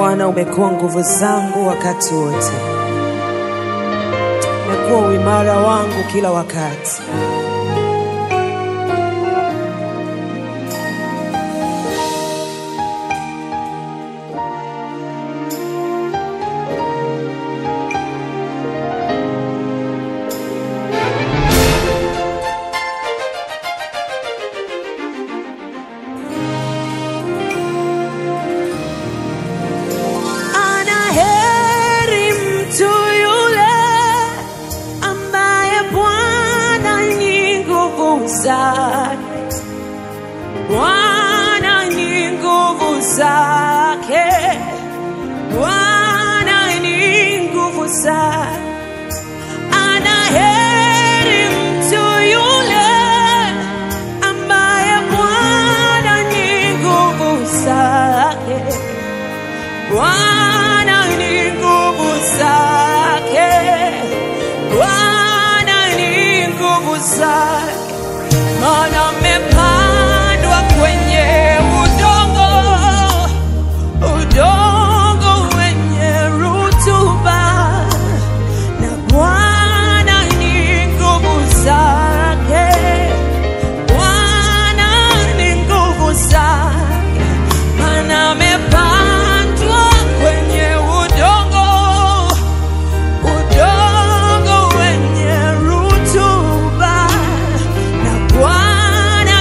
Bwana umekuwa nguvu zangu wakati wote, umekuwa uimara wangu kila wakati. Ana heri mtu yule ambaye Bwana ni nguvu zake, Bwana ni nguvu zake, Bwana ni nguvu zake. Ana heri mtu yule ambaye Bwana ni nguvu zake. Bwana ni nguvu zake, Bwana ni nguvu zake, maana amepandwa kwenye udongo, udongo wenye rutuba, na Bwana ni nguvu zake, Bwana ni nguvu zake, maana amepandwa kwenye udongo, udongo wenye rutuba, na Bwana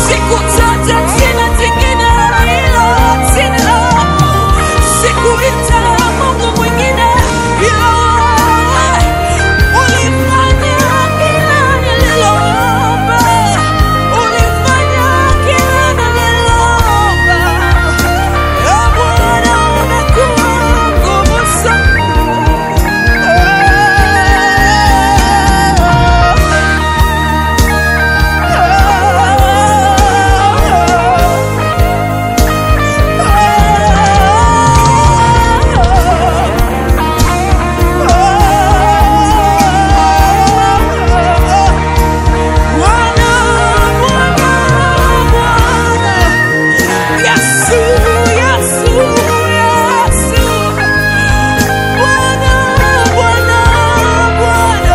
sikutaja jina jingine ila jina lako. Sikuita Mungu mwingine ila wewe. Ulifanya kila nililoomba. Ulifanya kila nililoomba. Ee Bwana, umekuwa nguvu zangu. Bwana, Bwana, Bwana. Yesu, Yesu, Yesu. Bwana, Bwana, Bwana.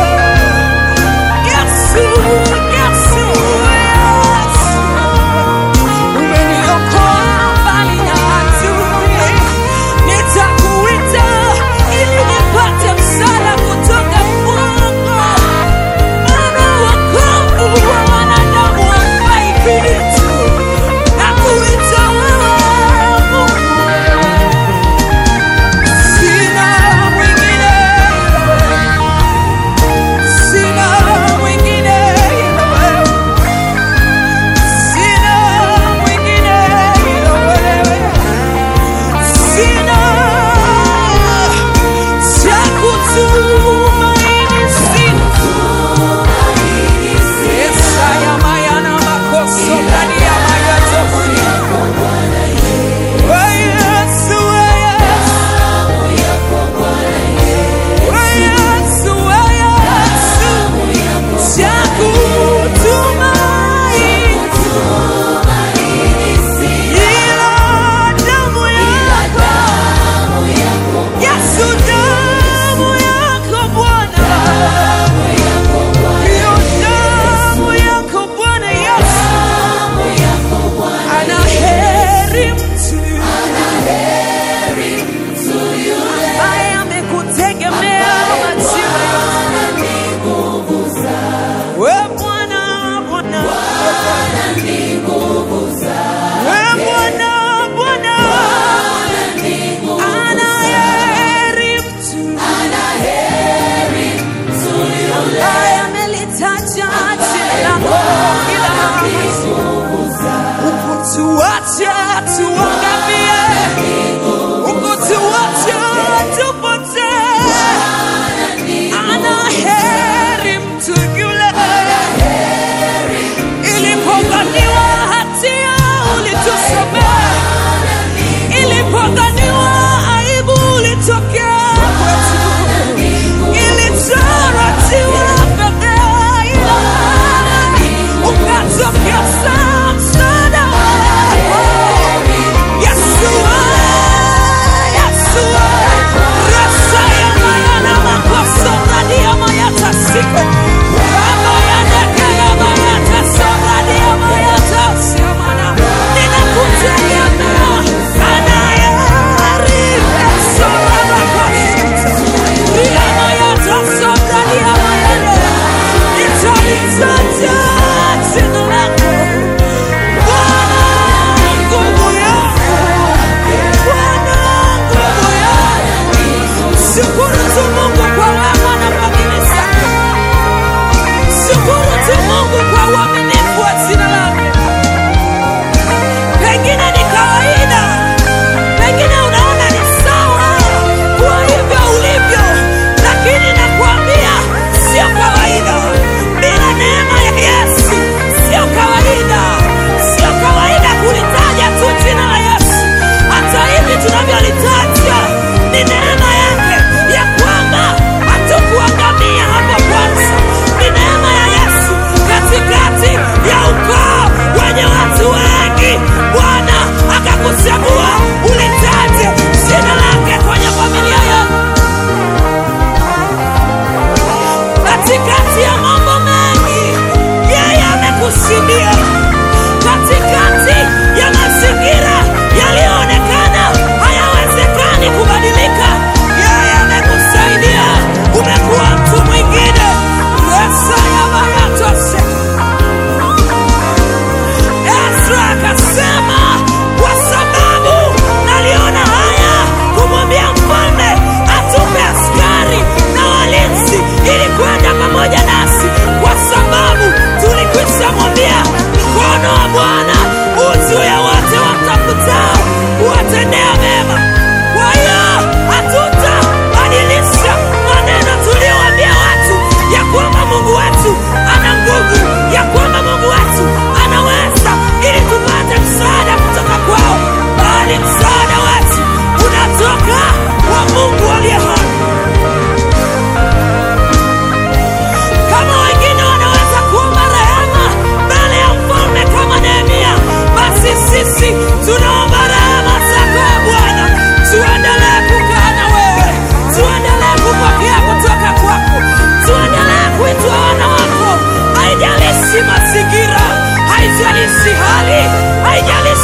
Yesu, Yesu, Yesu. Umeniokoa mbali na adui. Nitakuita ili nipate msaada kutoka kwako. Maana wokovu wa wanadamu haufai kitu. Nakuita wewe Mungu. Sina mwingine Sina mwingine ila wewe. Sina mwingine ila wewe. Sina cha kutumaini, sina. Yesaya mayana makoso ndani ya mayatosi. Oh, Yesu, oh, Yesu. Oh, Yesu, oh, Yesu. Cha kutumaini, ila damu yako. Yesu, damu yako Bwana. Hiyo damu yako Bwana Yesu. Ana heri mtu ambaye amekutegemea majira yote. We Bwana, Bwana. We Bwana, Bwana. Ana heri mtu ambaye amelitaja jina lako kila ukutuacha tuangamie, ukutuacha tupotee. Ana heri mtu yule ilipodhaniwa hatia ulitusamehe, ilipodhaniwa aibu ulitokea kwetu, ilitarajiwa fedheha ila ukatokeza msaada wako. Yesu, Yesu, rasa ya mayana makosa ndani ya mayata siku Baba ya nekela mayata soradi ya mayata siamana ninakutegemea anayeheri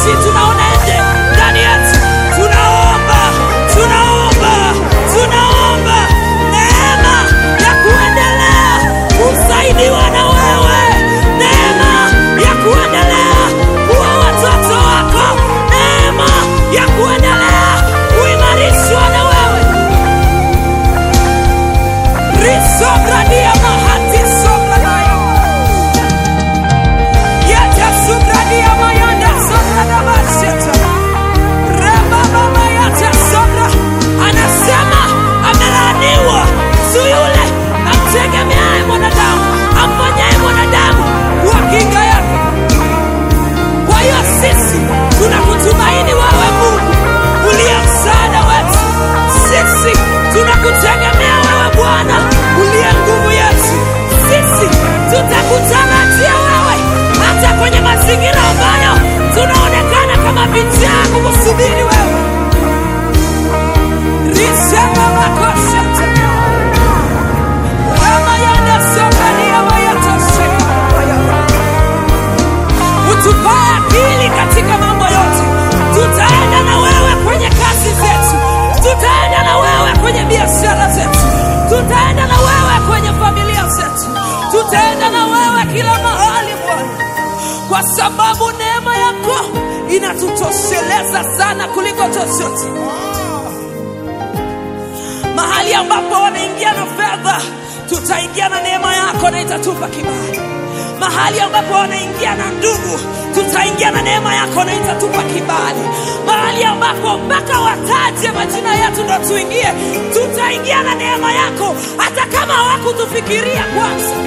sisi tunaona nje ndani yetu. Tunaomba, tunaomba, tunaomba neema ya kuendelea kusaidiwa na wewe, neema ya kuendelea kuwa watoto wako, neema ya kuendelea kuimarishwa na wewe. risobradia mahati sobradaya yete subradia mayanda sobradabasheta rebabamayate sobra anasema amelaaniwa mtu yule amtegemeaye mwanadamu amfanyaye mwanadamu kuwa kinga yake kwa hiyo sisi tunakutumaini wewe Mungu uliye msaada wetu. Sisi tunakutegemea wewe Bwana uliye nguvu yetu. Sisi tutakutarajia wewe hata kwenye mazingira ambayo tunaonekana kama vichaa kukusubiri wewe. Risema makosete kama yanasomalia wayatoseka wayapa utupae akili katika mambo yote. Tutaenda na wewe kwenye kazi zetu, tutaenda na wewe kwenye biashara zetu, tutaenda na wewe kwenye familia zetu, tutaenda na wewe kila mahali Bwana, kwa sababu neema yako inatutosheleza sana kuliko chochote. Mahali ambapo wanaingia na fedha, tutaingia na neema yako na itatupa kibali mahali ambapo wanaingia na ndugu, tutaingia na neema yako na itatupa kibali. Mahali ambapo mpaka wataje majina yetu ndo tuingie, tutaingia na neema yako, hata kama hawakutufikiria kwanza.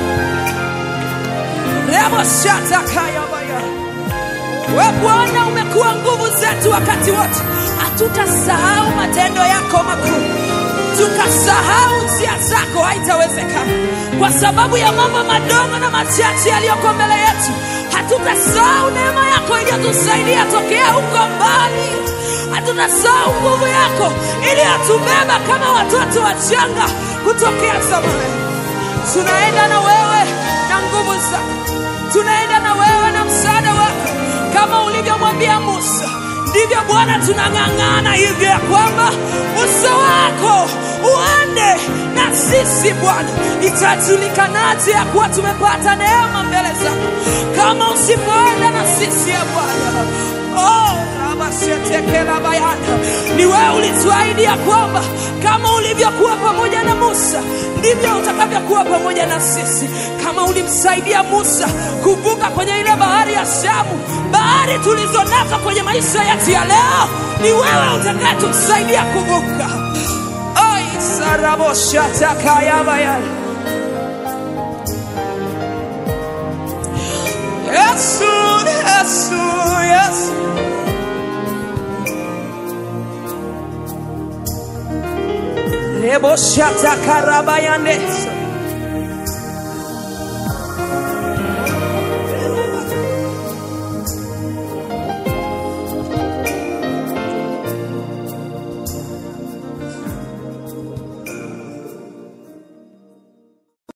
remoshatakayabaya we Bwana umekuwa nguvu zetu wakati wote, hatutasahau matendo yako makuu tukasahau njia zako, haitawezekana kwa sababu ya mambo madogo na machache yaliyoko mbele yetu. Hatutasahau neema yako iliyotusaidia tokea huko mbali, hatutasahau nguvu yako iliyotubeba kama watoto wachanga kutokea zamani. Tunaenda na wewe na nguvu zako, tunaenda na wewe na msaada wako, kama ulivyomwambia Musa ndivyo Bwana tunang'ang'ana hivyo ya kwamba uso wako uende na sisi Bwana. Itajulikanaje ya kuwa tumepata neema mbele zako kama usipoenda na sisi ya Bwana? Oh, rabasetekela bayana, ni wewe ulituahidi ya kwamba kama ulivyokuwa pamoja na Musa ndivyo utakavyokuwa pamoja na sisi. Kama ulimsaidia Musa kuvuka kwenye ile bahari ya Shamu, bahari tulizo nazo kwenye maisha yetu ya leo, ni wewe utakayetusaidia kuvuka. Oi, saraboshatakayabaya Yesu, Yesu, Yesu. Reboshata karabayane